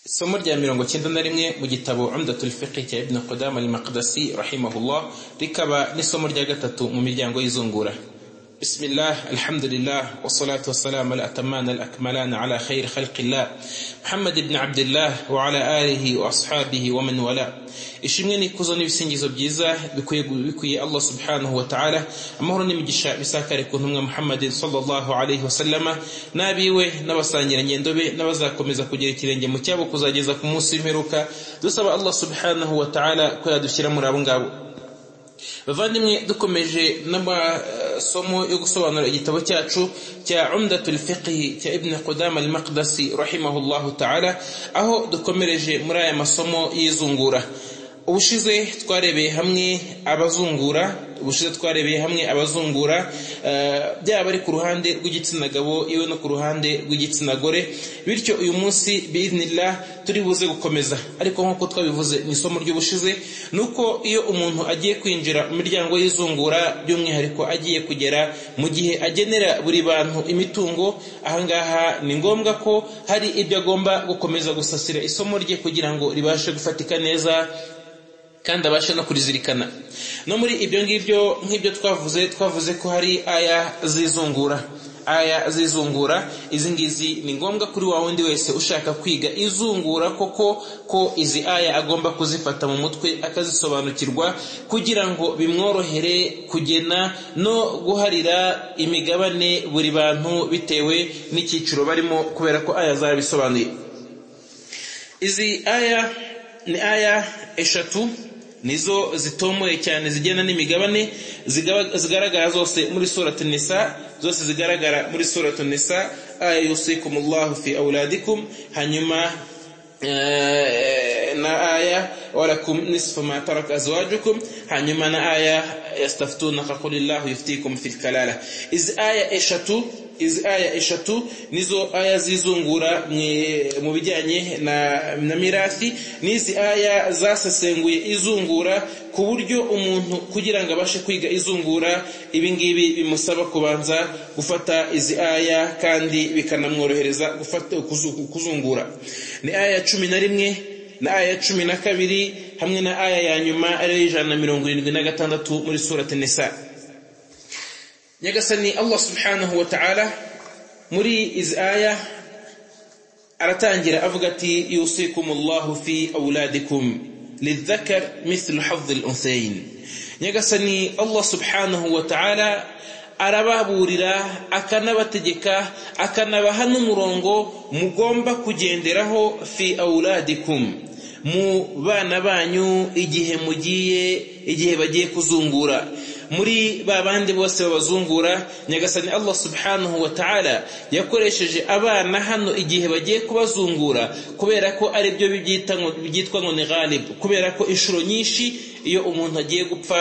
Isomo rya mirongo cyenda na rimwe mu gitabo Umdatul Fiqh cya Ibn Qudam al-Maqdisi rahimahullah rikaba n'isomo rya gatatu mu miryango y'izungura. بسم الله الحمد لله والصلاة والسلام الأتمان الأكملان على خير خلق الله محمد بن عبد الله وعلى آله وأصحابه ومن والاه ishimwe n'ikuzo n'ibisingizo byiza bikwiye allah subhanahu wa ta'ala amahoro n'imigisha bisakare ku ntumwa muhammad sallallahu alaihi wasallama n'abiwe n'abasangirangendo be n'abazakomeza kugera ikirenge mu cyabo kuzageza ku munsi w'imperuka dusaba allah subhanahu wa ta'ala ko yadushyira muri abo ngabo bavandimwe dukomeje n'amasomo yo gusobanura igitabo cyacu cya umdatul fiqhi cya ibn qudam al-maqdisi rahimahullahu ta'ala aho dukomereje muri aya masomo y'izungura ubushize twarebeye hamwe abazungura ubushize twarebeye hamwe abazungura byaba ari ku ruhande rw'igitsina gabo iwe no ku ruhande rw'igitsina gore bityo uyu munsi biidnillah turi buze gukomeza ariko nk'uko twabivuze mu isomo ry'ubushize ni uko iyo umuntu agiye kwinjira mu miryango y'izungura by'umwihariko agiye kugera mu gihe agenera buri bantu imitungo ahangaha ni ngombwa ko hari ibyo agomba gukomeza gusasira isomo rye kugira ngo ribashe gufatika neza kandi abashe no kurizirikana no muri ibyo ngibyo nk'ibyo twavuze twavuze ko hari aya zizungura aya zizungura izi ngizi ni ngombwa kuri wa wundi wese ushaka kwiga izungura koko ko izi aya agomba kuzifata mu mutwe akazisobanukirwa kugira ngo bimworohere kugena no guharira imigabane buri bantu bitewe n'icyiciro barimo kubera ko aya zarabisobanuye izi aya ni aya eshatu nizo zitomoye cyane zigena n'imigabane zigaragara zose muri suratu nisa zose zigaragara muri suratu nisa aya yusikumullahu fi auladikum hanyuma na aya walakum nisfu ma taraka azwajukum hanyuma na aya yastaftunaka qulillahu yuftikum fil kalala izi aya eshatu izi aya eshatu nizo aya zizungura mu bijyanye na, na mirathi n'izi aya zasesenguye izungura ku buryo umuntu kugira ngo abashe kwiga izungura ibingibi bimusaba kubanza gufata izi aya kandi bikanamworohereza kuzungura ni aya cumi na rimwe na aya cumi na kabiri hamwe na aya ya nyuma ariyo ijana na mirongo irindwi na gatandatu muri surati nisa nyagasani allah subhanahu wa ta'ala muri izi aya aratangira avuga ati yusikumullahu fi auladikum lidhakar mithlu hadhi al-unthayn nyagasani allah subhanahu wa ta'ala arababurira akanabategeka akanabaha n'umurongo mugomba kugenderaho fi auladikum mu bana banyu igihe mugiye igihe bagiye kuzungura muri ba bandi bose babazungura nyagasani allah subhanahu wa ta'ala yakoresheje abana hano igihe bagiye kubazungura kubera ko ari byo byitwa ngo ni ghalibu kubera ko inshuro nyinshi iyo umuntu agiye gupfa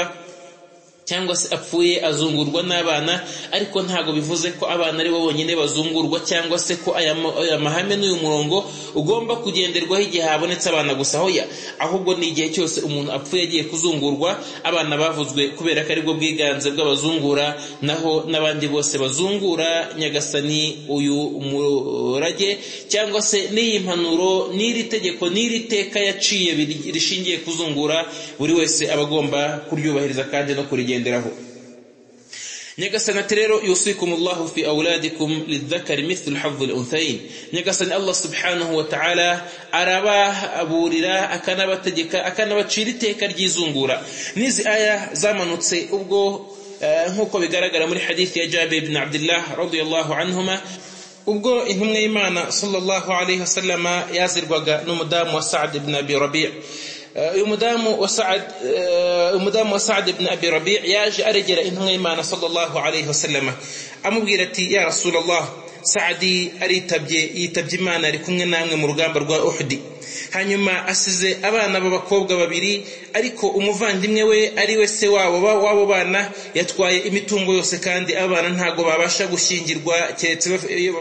cyangwa se apfuye azungurwa n'abana ariko ntabwo bivuze ko abana ari bo bonyine bazungurwa cyangwa se ko aya mahame n'uyu murongo ugomba kugenderwaho igihe habonetse abana gusa hoya ahubwo ni igihe cyose umuntu apfuye agiye kuzungurwa abana bavuzwe kubera ko aribwo bwiganze bw'abazungura naho n'abandi bose bazungura nyagasani uyu murage cyangwa se n'iyi mpanuro n'iri tegeko n'iri teka yaciye rishingiye kuzungura buri wese aba agomba kuryubahiriza kandi no kurigenda kugenderaho nyagasani ati rero yusikumullahu fi auladikum lidhakari mithlu hadhi al-unthayin nyagasani allah subhanahu wa ta'ala arababurira akanabategeka akanabacira iteka ry'izungura n'izi aya zamanutse ubwo nk'uko bigaragara muri hadithi ya jabe ibn abdillah radiyallahu anhuma ubwo intumwa y'imana sallallahu alayhi wasallama yazirwaga n'umudamu wa sa'd ibn abi rabi' umudamu wa sa'ad umudamu wa sa'ad ibn abi rabi' yaje aregera intumwa y'imana sallallahu alayhi wasallama amubwira ati ya rasulullah sa'adi aritabye yitabye imana ari kumwe namwe mu rugamba rwa uhudi hanyuma asize abana b'abakobwa babiri ariko umuvandimwe we ari we se wabo w'abo bana yatwaye imitungo yose kandi abana ntabwo babasha gushyingirwa keretse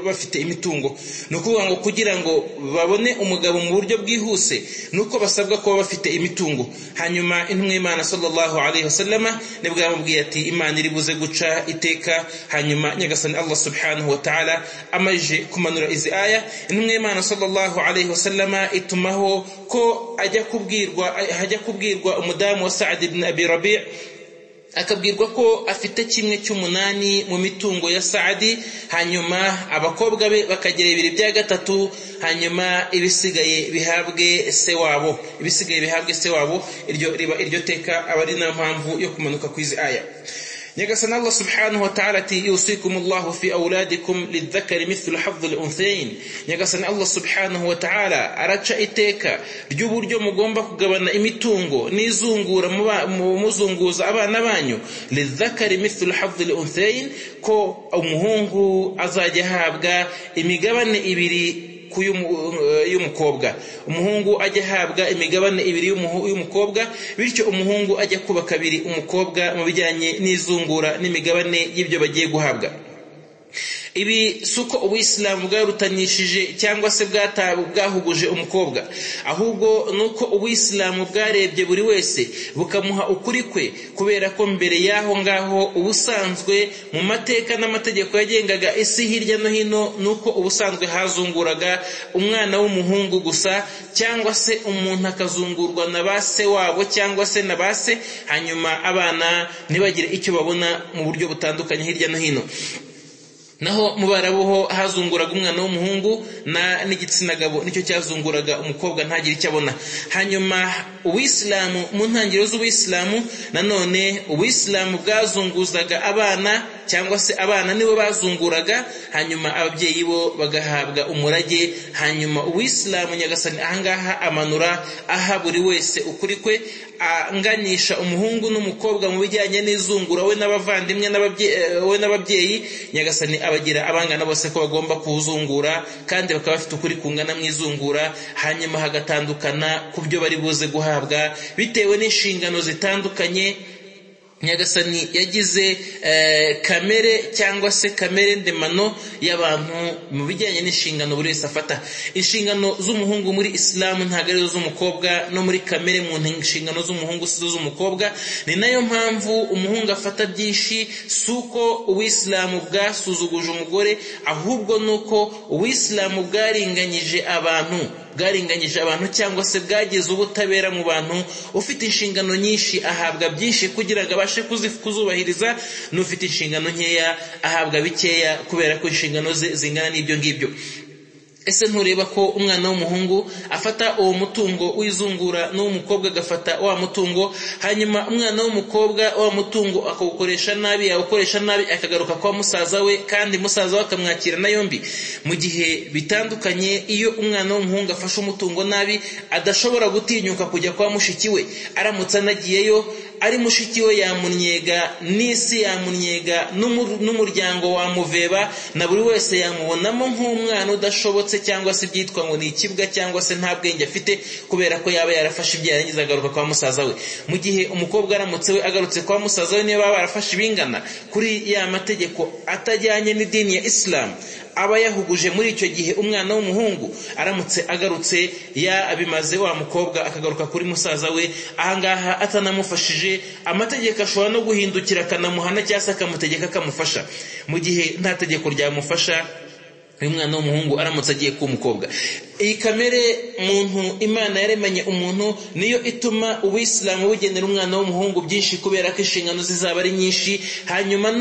bafite imitungo ni ukuvuga ngo kugira ngo babone umugabo mu buryo bwihuse ni uko basabwa kuba bafite imitungo hanyuma intumwa y'imana sallallahu alayhi wasallama nibwo yamubwiye ati imana iri buze guca iteka hanyuma nyagasani allah subhanahu wa ta'ala amaze kumanura izi aya intumwa y'imana sallallahu alayhi wasallama itumaho ko ajya kubwirwa hajya kubwirwa umudamu wa sa'ad ibn abi rabi' akabwirwa ko afite kimwe cy'umunani mu mitungo ya sa'adi hanyuma abakobwa be bakagira ibiri bya gatatu hanyuma ibisigaye bihabwe se wabo ibisigaye bihabwe se wabo iryo riba iryo teka aba ari na mpamvu yo kumanuka kw'izi aya nyagasani allah subhanahu wa ta'ala ati yusikumullahu fi auladikum lidhakari mithlu hadhi al-unthayn nyagasani allah subhanahu wa ta'ala araca iteka ry'uburyo mugomba kugabana imitungo n'izungura muzunguza abana banyu lidhakari mithlu hadhi al-unthayn ko umuhungu azajya ahabwa imigabane ibiri y'umukobwa umuhungu ajya ahabwa imigabane ibiri y'umukobwa bityo umuhungu ajya kuba kabiri umukobwa mu bijyanye n'izungura n'imigabane y'ibyo bagiye guhabwa ibi si uko ubuyisilamu bwarutanyishije cyangwa se bwahuguje umukobwa ahubwo ni uko ubuyisilamu bwarebye buri wese bukamuha ukuri kwe kubera ko mbere y'aho ngaho ubusanzwe mu mateka n'amategeko yagengaga isi hirya no hino ni uko ubusanzwe hazunguraga umwana w'umuhungu gusa cyangwa se umuntu akazungurwa na ba se wabo cyangwa se na ba se hanyuma abana ntibagire icyo babona mu buryo butandukanye hirya no hino naho mu barabuho hazunguraga umwana w'umuhungu n'igitsina gabo nicyo cyazunguraga umukobwa ntagire icyo abona hanyuma ubuyisilamu mu ntangiriro z'ubuyisilamu nanone ubuyisilamu bwazunguzaga abana cyangwa se abana nibo bazunguraga hanyuma ababyeyi bo bagahabwa umurage hanyuma uwisilamu nyagasani ahangaha amanura aha buri wese ukuri kwe anganisha umuhungu n'umukobwa mu bijyanye n'izungura we n'abavandimwe we n'ababyeyi nyagasani abagira abangana bose ko bagomba kuwuzungura kandi bakaba bafite ukuri kungana mu izungura hanyuma hagatandukana ku byo bari buze guhabwa bitewe n'inshingano zitandukanye nyagasani yagize kamere cyangwa se kamere ndemano y'abantu mu bijyanye n'inshingano buri wese afata inshingano z'umuhungu muri isilamu ntabwo arizo z'umukobwa no muri kamere mu nshingano z'umuhungu sizo z'umukobwa ni nayo mpamvu umuhungu afata byinshi si uko ubuyisilamu bwasuzuguje umugore ahubwo ni uko ubuyisilamu bwaringanyije abantu bwaringanyije abantu cyangwa se bwageze ubutabera mu bantu ufite inshingano nyinshi ahabwa byinshi kugira ngo abashe kuzubahiriza n'ufite inshingano nkeya ahabwa bikeya kubera ko inshingano ze zingana n'ibyo ngibyo ese ntureba ko umwana w'umuhungu afata uwo mutungo w'izungura n'uw'umukobwa agafata wa mutungo hanyuma umwana w'umukobwa wa mutungo akawukoresha nabi yawukoresha nabi akagaruka kwa musaza we kandi musaza we akamwakira na yombi mu gihe bitandukanye iyo umwana w'umuhungu afashe umutungo nabi adashobora gutinyuka kujya kwa mushiki we aramutse anagiyeyo ari mushiki we yamunyega n'isi yamunyega n'umuryango wamuveba na buri wese yamubonamo nk'umwana udashobotse cyangwa se ibyitwa ngo ni ikibwa cyangwa se nta bwenge afite kubera ko yaba yarafashe ibyo yarangiza agaruka kwa musaza we mu gihe umukobwa aramutse we agarutse kwa musaza we niyo baba barafashe ibingana kuri ya mategeko atajyanye n'idini ya isilamu aba yahuguje muri icyo gihe umwana w'umuhungu aramutse agarutse yabimaze wa mukobwa akagaruka kuri musaza we ahangaha atanamufashije amategeko ashobora no guhindukira akanamuhana cyangwa se akamutegeka akamufasha mu gihe nta tegeko ryamufasha uyu mwana w'umuhungu aramutse agiye ku mukobwa iyi kamere muntu imana yaremanye umuntu niyo ituma ubuyisilamu bugenera umwana w'umuhungu byinshi kubera ko inshingano zizaba ari nyinshi hanyuma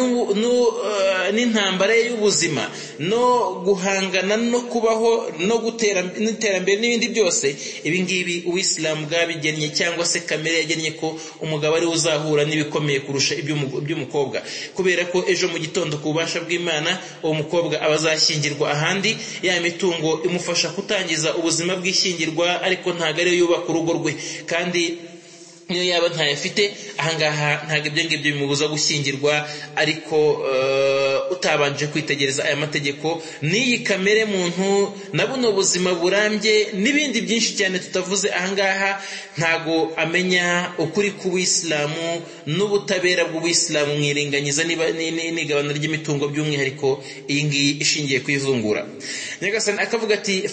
n'intambara ye y'ubuzima no guhangana no kubaho no gutera n'iterambere n'ibindi byose ibi ngibi ubuyisilamu bwabigennye cyangwa se kamere yagennye ko umugabo ariwe uzahura n'ibikomeye kurusha iby'umukobwa kubera ko ejo mu gitondo ku bubasha bw'imana uwo mukobwa aba azashyingirwa ahandi ya mitungo imufasha kutangira kurangiza ubuzima bw'ishyingirwa ariko ntabwo ariyo yubaka urugo rwe kandi niyo yaba ntayafite ahangaha ntabwo ibyo ngibyo bimubuza gushyingirwa ariko utabanje kwitegereza aya mategeko n'iyi kamere muntu na buno buzima burambye n'ibindi byinshi cyane tutavuze ahangaha ntabwo amenya ukuri k'ubuyisilamu n'ubutabera bw'ubuyisilamu mwiringanyiza n'igabana ry'imitungo by'umwihariko iyi ngiyi ishingiye ku izungura nyagasani akavuga ati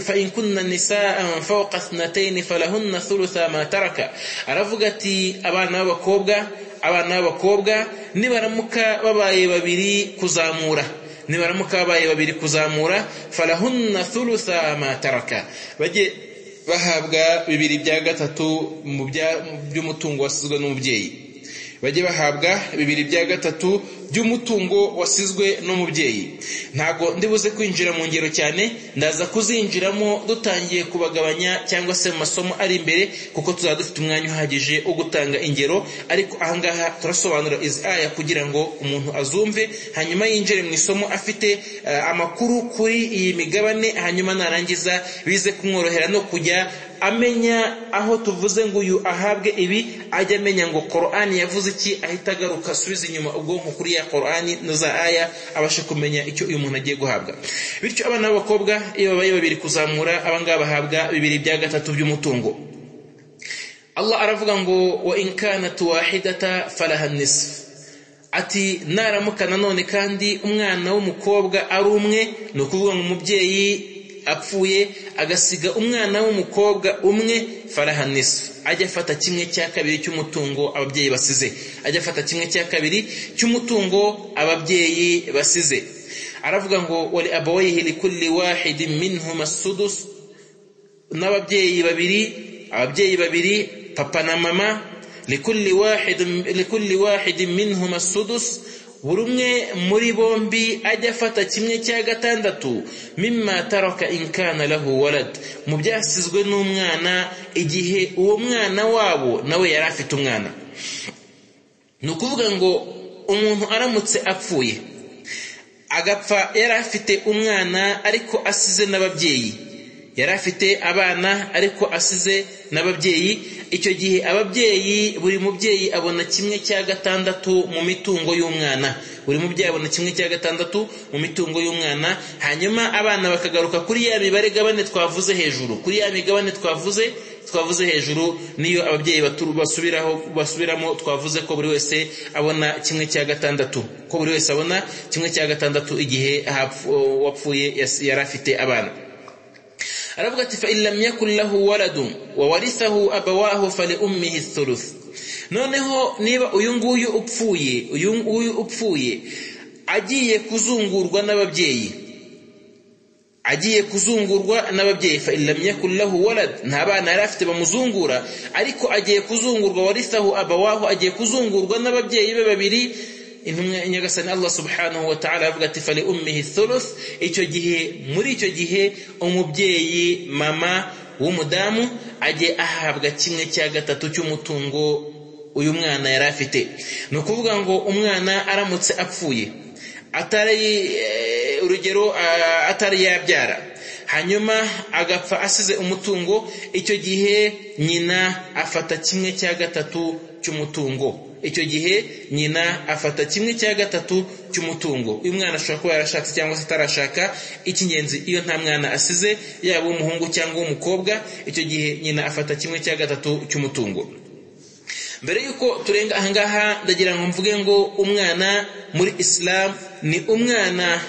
fa in kunna nisaan fawqa thnataini falahunna thulutha ma taraka aravuga ati abana b'abakobwa abana b'abakobwa nibaramuka babaye babiri kuzamura nibaramuka babaye babiri kuzamura falahunna thulutha ma taraka bajye bahabwa bibiri bya gatatu mu by'umutungo wasizwe n'umubyeyi bajye bahabwa bibiri bya gatatu by'umutungo wasizwe n'umubyeyi ntabwo ndibuze kwinjira mu ngero cyane ndaza kuzinjiramo dutangiye kubagabanya cyangwa se mu masomo ari imbere kuko tuzaba dufite umwanya uhagije wo gutanga ingero ariko ahangaha turasobanura izi aya kugira ngo umuntu azumve hanyuma yinjire mu isomo afite eh, amakuru kuri iyi migabane hanyuma narangiza bize kumworohera no kujya amenya aho tuvuze ngo uyu ahabwe ibi ajya amenya ngo korani yavuze iki ahita agaruka asubiza inyuma ubwonko kuri ya korani na za aya abashe kumenya icyo uyu muntu agiye guhabwa bityo abana b'abakobwa iyo babaye babiri kuzamura abangaba bahabwa bibiri bya gatatu by'umutungo Allah aravuga ngo wa in kanat wahidata falaha nisf ati naramuka nanone kandi umwana w'umukobwa ari umwe ni ukuvuga ngo umubyeyi apfuye agasiga umwana w'umukobwa umwe falaha nisf ajya afata kimwe cya kabiri cy'umutungo ababyeyi basize ajya afata kimwe cya kabiri cy'umutungo ababyeyi basize aravuga ngo wali abawayhi likulli wahidin minhuma sudus n'ababyeyi babiri ababyeyi babiri papa na mama likulli wahidin likulli wahidin minhum as-sudus buri umwe muri bombi ajya afata kimwe cya gatandatu mimma taraka in kana lahu walad mu byasizwe n'umwana igihe uwo mwana wabo nawe yari afite umwana ni ukuvuga ngo umuntu aramutse apfuye agapfa yari afite umwana ariko asize n'ababyeyi yari afite abana ariko asize n'ababyeyi icyo gihe ababyeyi buri mubyeyi abona kimwe cya gatandatu mu mitungo y'umwana buri mubyeyi abona kimwe cya gatandatu mu mitungo y'umwana hanyuma abana bakagaruka kuri ya mibare gabane twavuze hejuru kuri ya migabane twavuze twavuze hejuru niyo ababyeyi baturu basubiraho basubiramo twavuze ko buri wese abona kimwe cya gatandatu ko buri wese abona kimwe cya gatandatu igihe wapfuye yari afite abana aravuga ati fa in lam yakun lahu waladun wa warithahu abawahu fali ummihi thuluth noneho niba uyu nguyu upfuye uyu nguyu upfuye agiye kuzungurwa n'ababyeyi agiye kuzungurwa n'ababyeyi fa in lam yakun lahu walad nta bana yari afite bamuzungura ariko agiye kuzungurwa warithahu abawahu agiye kuzungurwa n'ababyeyi be babiri intumwa nyagasani Allah subhanahu wa ta'ala avuga ati fali ummihi thuluth icyo gihe muri icyo gihe umubyeyi mama w'umudamu ajye ahabwa kimwe cya gatatu cy'umutungo uyu mwana yari afite ni ukuvuga ngo umwana aramutse apfuye atari urugero atari yabyara hanyuma agapfa asize umutungo icyo gihe nyina afata kimwe cya gatatu cy'umutungo icyo gihe nyina afata kimwe cya gatatu cy'umutungo uyu mwana ashobora kuba yarashatse cyangwa se atarashaka icy'ingenzi iyo nta mwana asize yaba uw'umuhungu cyangwa uw'umukobwa icyo gihe nyina afata kimwe cya gatatu cy'umutungo mbere y'uko turenga ahangaha ndagira ngo mvuge ngo umwana muri isilamu ni umwana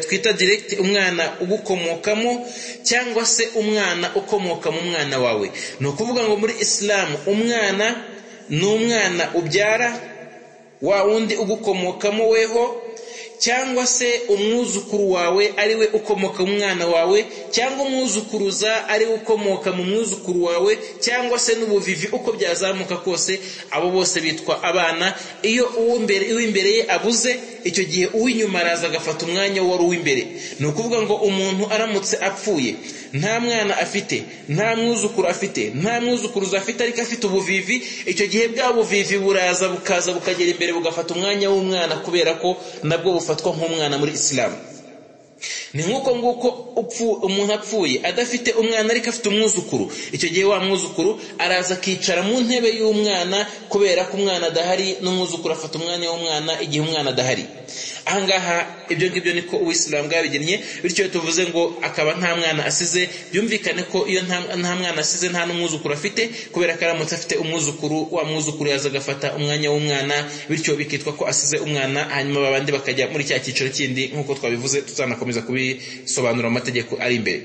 twita direct umwana ugukomokamo cyangwa se umwana ukomoka mu mwana wawe ni ukuvuga ngo muri isilamu umwana ni umwana ubyara wa wundi ugukomokamo weho cyangwa se umwuzukuru wawe ari we ukomoka mu mwana wawe cyangwa umwuzukuruza ari we ukomoka mu mwuzukuru wawe cyangwa se n'ubuvivi uko byazamuka kose abo bose bitwa abana iyo uw'imbere ye abuze icyo gihe uw'inyuma araza agafata umwanya wari uw'imbere ni ukuvuga ngo umuntu aramutse apfuye nta mwana afite nta mwuzukuru afite nta mwuzukuruza afite ariko afite ubuvivi icyo gihe bwa buvivi buraza bukaza bukagera imbere bugafata umwanya w'umwana kubera ko nabwo bufatwa nk'umwana muri isilamu ni nk'uko nguko umuntu apfuye adafite umwana ariko afite umwuzukuru icyo gihe wa mwuzukuru araza akicara mu ntebe y'umwana kubera ko umwana adahari n'umwuzukuru afata umwanya w'umwana igihe umwana adahari ahangaha ibyo ngibyo niko uwisilamu bwabigennye bityo tuvuze ngo akaba nta mwana asize byumvikane ko iyo nta mwana asize nta n'umwuzukuru afite kubera ko aramutse afite umwuzukuru wa mwuzukuru yaza agafata umwanya w'umwana bityo bikitwa ko asize umwana hanyuma babandi bakajya muri cya cyiciro kindi nk'uko twabivuze tuzanakomeza kubisobanura amategeko ari imbere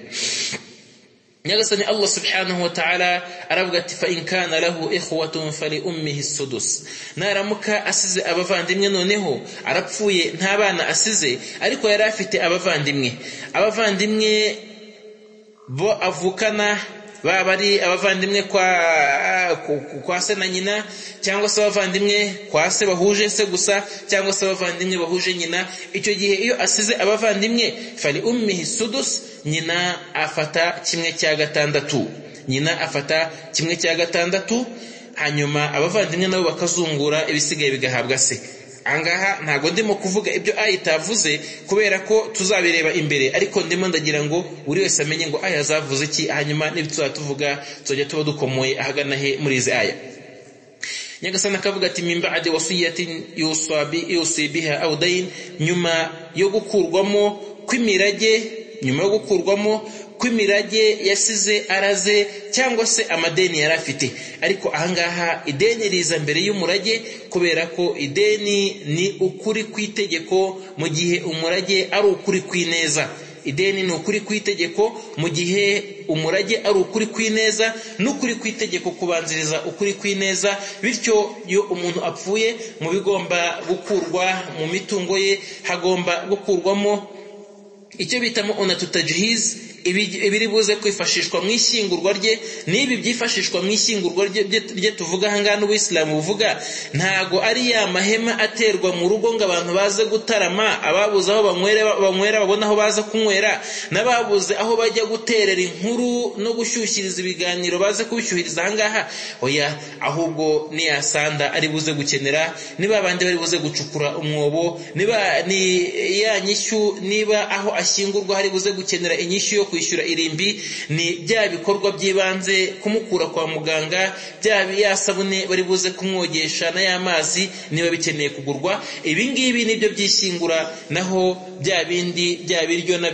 nyagasani allah subhanahu wa ta'ala aravuga ati fa in kana lahu ikhwatun fali ummihi sudus naramuka asize abavandimwe noneho arapfuye nta bana asize ariko yari afite abavandimwe abavandimwe bo avukana baba ari abavandimwe kwa, kwa se na nyina cyangwa se abavandimwe kwa se bahuje se gusa cyangwa se abavandimwe bahuje nyina icyo gihe iyo asize abavandimwe fari ummihi sudus nyina afata kimwe cya gatandatu nyina afata kimwe cya gatandatu hanyuma abavandimwe nabo bakazungura ibisigaye bigahabwa se angaha ntabwo ndimo kuvuga ibyo aya itavuze kubera ko tuzabireba imbere ariko ndimo ndagira ngo buri wese amenye ngo aya azavuze iki hanyuma n'ibyo tuvuga tuzajya tuba dukomoye ahagana he muri izi aya nyagasana akavuga ati mimba adi wasuyatin yusibiha awudayin nyuma yo gukurwamo kw'imirage nyuma yo gukurwamo kw'imirage yasize araze cyangwa se amadeni yari afite ariko ahangaha ideni riza mbere y'umurage kubera ko ideni ni ukuri kw'itegeko mu gihe umurage ari ukuri kw'ineza ideni ni ukuri kw'itegeko mu gihe umurage ari ukuri kw'ineza n'ukuri kw'itegeko kubanziriza ukuri kw'ineza bityo iyo umuntu apfuye mu bigomba gukurwa mu mitungo ye hagomba gukurwamo icyo bitamo unatutajihizi ibiri buze kwifashishwa mu ishyingurwa rye n'ibi byifashishwa mu ishyingurwa rye tuvuga ahangaha n'ubuyisilamu buvuga ntago ari ya mahema aterwa mu rugo ngo abantu baze gutarama ababuze aho banywera babona aho baza kunywera n'ababuze aho bajya guterera inkuru no gushyushyiriza ibiganiro baze kubishyuhiriza ahangaha oya ahubwo ni ya sanda ari buze gukenera niba bandi bari buze gucukura umwobo niba ni ya nyishyu niba aho ashyingurwa hari buze gukenera inyishyu yo kwishyura irimbi ni bya bikorwa by'ibanze kumukura kwa muganga bya ya sabune bari buze kumwogesha n'aya mazi niba bikeneye kugurwa ibi ngibi nibyo byishyingura naho bya bindi bya biryo na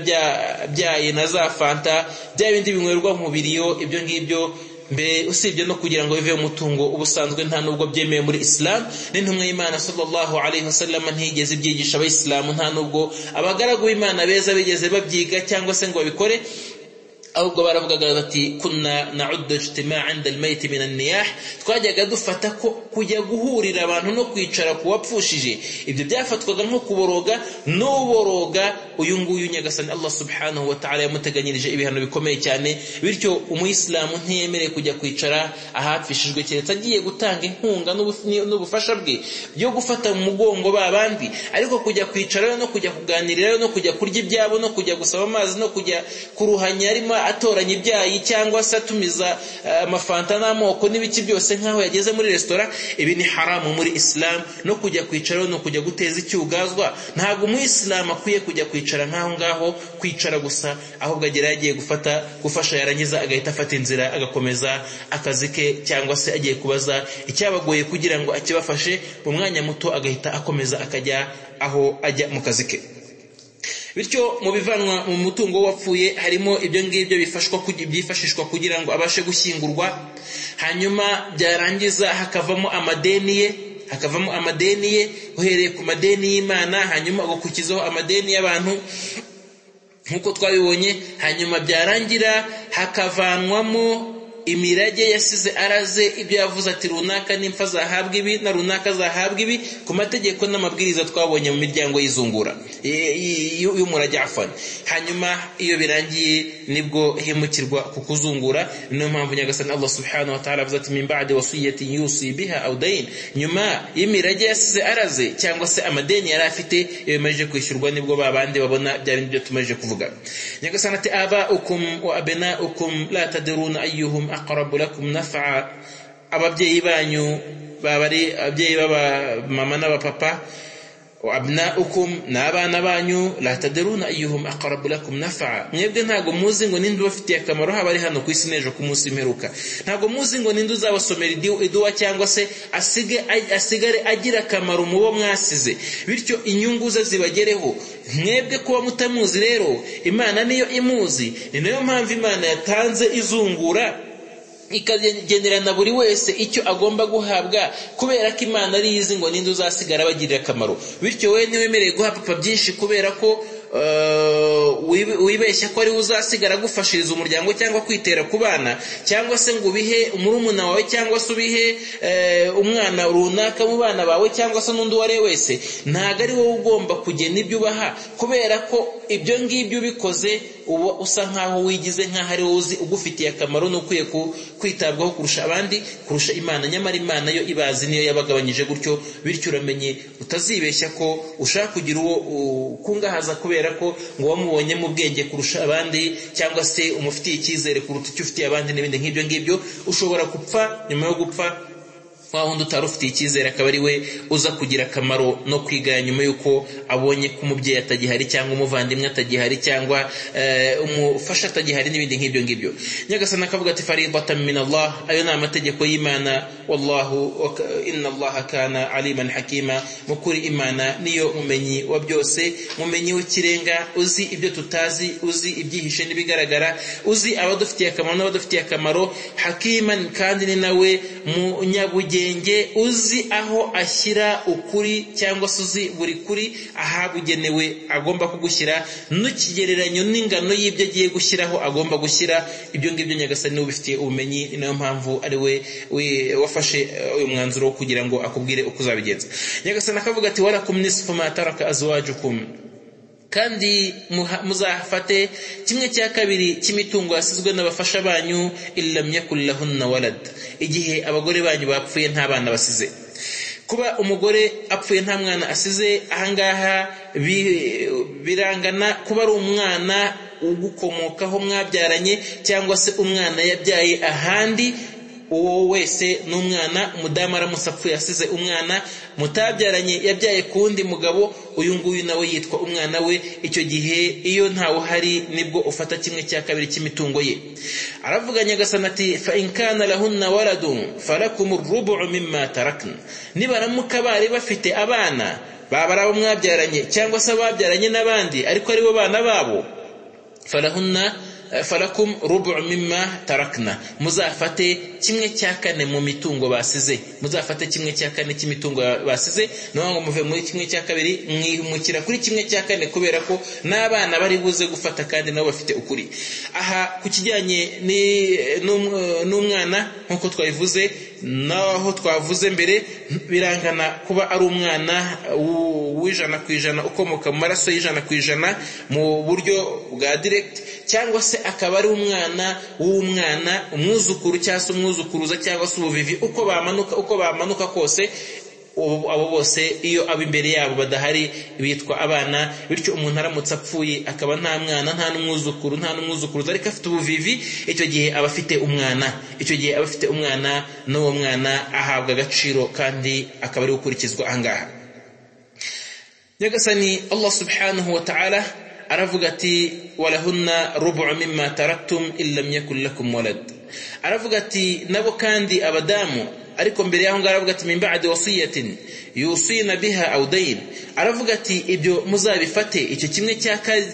byaye na za fanta bya bindi binywerwa mu biriyo ibyo ngibyo mbere usibye no kugira ngo bive umutungo ubusanzwe nta nubwo byemewe muri islam n'intumwa y'imana sallallahu alaihi wasallam ntigeze ibyigisha abayisilamu nta nubwo abagaragu b'imana beza bigeze babyiga cyangwa se ngo babikore ahubwo baravugaga bati kunna na'uddu ijtimaa 'inda al-mayt min an-niyah twajyaga dufata ko kujya guhurira abantu no kwicara kuwapfushije ibyo byafatwaga nko kuboroga n'uboroga uyu nguyu nyagasani Allah subhanahu wa ta'ala yamuteganyirije ibihano bikomeye cyane bityo umuyisilamu ntiyemereye kujya kwicara ahapfishijwe keretse agiye gutanga inkunga n'ubufasha bwe byo gufata mu mugongo babandi ariko kujya kwicara no kujya kuganirirayo no kujya kurya ibyabo no kujya gusaba amazi no kujya kuruhanya arimo atoranya ibyayi cyangwa se atumiza amafanta n'amoko n'ibiki byose nk'aho yageze muri resitora ibi ni haramu muri isilamu no kujya kwicara no kujya guteza icyugazwa ntabwo umuyisilamu akwiye kujya kwicara nk'aho ngaho kwicara gusa ahubwo agera yagiye gufata gufasha yarangiza agahita afata inzira agakomeza akazi ke cyangwa se agiye kubaza icyabagoye kugira ngo akibafashe mu mwanya muto agahita akomeza akajya aho ajya mu kazi ke bityo mu bivanwa mu mutungo wapfuye harimo ibyo ngibyo byifashishwa kugira ngo abashe gushyingurwa hanyuma byarangiza hakavamo amadeni ye hakavamo amadeni ye uhereye ku madeni y'imana hanyuma agakurikizaho amadeni y'abantu nk'uko twabibonye hanyuma byarangira hakavanwamo imirage yasize araze ibyo yavuze ati runaka n'impfa zahabwa ibi na runaka zahabwa ibi ku mategeko n'amabwiriza twabonye mu miryango y'izungura y'umurage afana hanyuma iyo birangiye nibwo himukirwa ku kuzungura niyo mpamvu nyagasani allah subhanahu wa ta'ala avuze ati min ba'di wasiyati yusi biha aw dayn nyuma y'imirage yasize araze cyangwa se amadeni yari afite iyo bimaze kwishyurwa nibwo babandi babona bya bindi byo tumaze kuvuga nyagasani ati aba ukum wa abena ukum la tadruna ayyuhum aqrabu lakum naf'a ababyeyi banyu baba ari ababyeyi b'abamama n'abapapa abnaukum n'abana banyu la tadiruna ayyuhum aqrabu lakum naf'a mwebwe ntago muzi ngo ninde ubafitiye akamaro haba ari hano ku isi n'ejo ku munsi mperuka ntago muzi ngo ninde uzabasomera iduwa cyangwa se asige asigare agira akamaro mu bo mwasize bityo inyungu ze zibagereho mwebwe kuba mutamuzi rero imana niyo imuzi ni nayo mpamvu imana yatanze izungura ikagenerana buri wese icyo agomba guhabwa kubera ko imana ari izi ngo ninde uzasigara abagirira akamaro bityo we ntiwemerewe guha papa byinshi kubera ko wibeshye ko ari we uzasigara agufashiriza umuryango cyangwa kwitera ku bana cyangwa se ngo ubihe umurumuna wawe cyangwa se ubihe umwana runaka mu bana bawe cyangwa se n'undi uwo ari we wese ntabwo ari wowe ugomba kugena ibyo ubaha kubera ko ibyo ngibyo ubikoze uba usa nkaho wigize nkaho ari wowe uzi ugufitiye akamaro n'ukwiye kwitabwaho kurusha abandi kurusha imana nyamara imana yo ibazi niyo yabagabanyije gutyo bityo uramenye utazibeshya ko ushaka kugira uwo ukungahaza kubera ko ngo wamubonye mu bwenge kurusha abandi cyangwa se umufitiye icyizere kuruta icyo ufitiye abandi n'ibindi nk'ibyo ngibyo ushobora gupfa nyuma yo gupfa wa wundi utari ufitiye icyizere akaba ari we uza kugira akamaro no kwigaya nyuma y'uko abonye ko umubyeyi atagihari cyangwa umuvandimwe atagihari cyangwa umufasha atagihari n'ibindi nk'ibyo ngibyo nyagasana akavuga ati faribata min Allah ayo ni amategeko y'imana wallahu inna Allah kana aliman hakima mu kuri imana niyo mumenyi wa byose mumenyi w'ikirenga uzi ibyo tutazi uzi ibyihishe n'ibigaragara uzi abadufitiye akamaro n'abadufitiye akamaro hakiman kandi ni nawe munyabugenge ubwenge uzi aho ashyira ukuri cyangwa se uzi buri kuri ahabugenewe agomba kugushyira n'ikigereranyo n'ingano y'ibyo agiye gushyiraho agomba gushyira ibyo ngibyo nyagasani niwe ubifitiye ubumenyi ni nayo mpamvu ari we wafashe uyu mwanzuro wo kugira ngo akubwire uko uzabigenza nyagasani akavuga ati warakumwe mataraka azuwajukumu kandi muzafate kimwe cya kabiri cy'imitungo yasizwe n'abafasha banyu ilamya kurira walad igihe abagore banyu bapfuye nta bana basize kuba umugore apfuye nta mwana asize ahangaha birangana kuba ari umwana ugukomokaho mwabyaranye cyangwa se umwana yabyaye ahandi uwo wese n'umwana umudamu aramutse apfuye asize umwana mutabyaranye yabyaye ku wundi mugabo uyu nguyu nawe yitwa umwana we icyo gihe iyo ntawe uhari nibwo ufata kimwe cya kabiri cy'imitungo ye aravuga nyagasana ati fa inkana lahunna waladun falakum urubu mimma tarakna nibaramuka bari bafite abana baba ari abo mwabyaranye cyangwa se ababyaranye n'abandi ariko ari bo bana babo falahunna farakum rubu mimma tarakna muzafate kimwe cya kane mu mitungo basize muzafate kimwe cya kane cy'imitungo basize niyo ngo muve muri kimwe cya kabiri mwihumukira kuri kimwe cya kane kubera ko n'abana bari buze gufata kandi nabo bafite ukuri aha ku kijyanye n'umwana nk'uko twabivuze naho twavuze mbere birangana kuba ari umwana w'ijana ku ijana ukomoka mu maraso y'ijana ku ijana mu buryo bwa diregiti cyangwa se akaba ari umwana w'umwana umwuzukuru cyangwa se umwuzukuruza cyangwa se ubuvivi uko bamanuka uko bamanuka kose abo bose iyo abo imbere yabo badahari bitwa abana bityo umuntu aramutse apfuye akaba nta mwana nta n'umwuzukuru nta n'umwuzukuruza ariko afite ubuvivi icyo gihe aba afite umwana icyo gihe aba afite umwana n'uwo mwana ahabwa agaciro kandi akaba ari gukurikizwa ahangaha nyagasani allah subhanahu wa ta'ala aravuga ati walahunna rubu mimma taraktum illam yakun lakum walad aravuga ati nabo kandi abadamu ariko mbere yaho ngaho aravuga ati min ba'di wasiyatin yusina biha aw dayn aravuga ati ibyo muzabifate icyo kimwe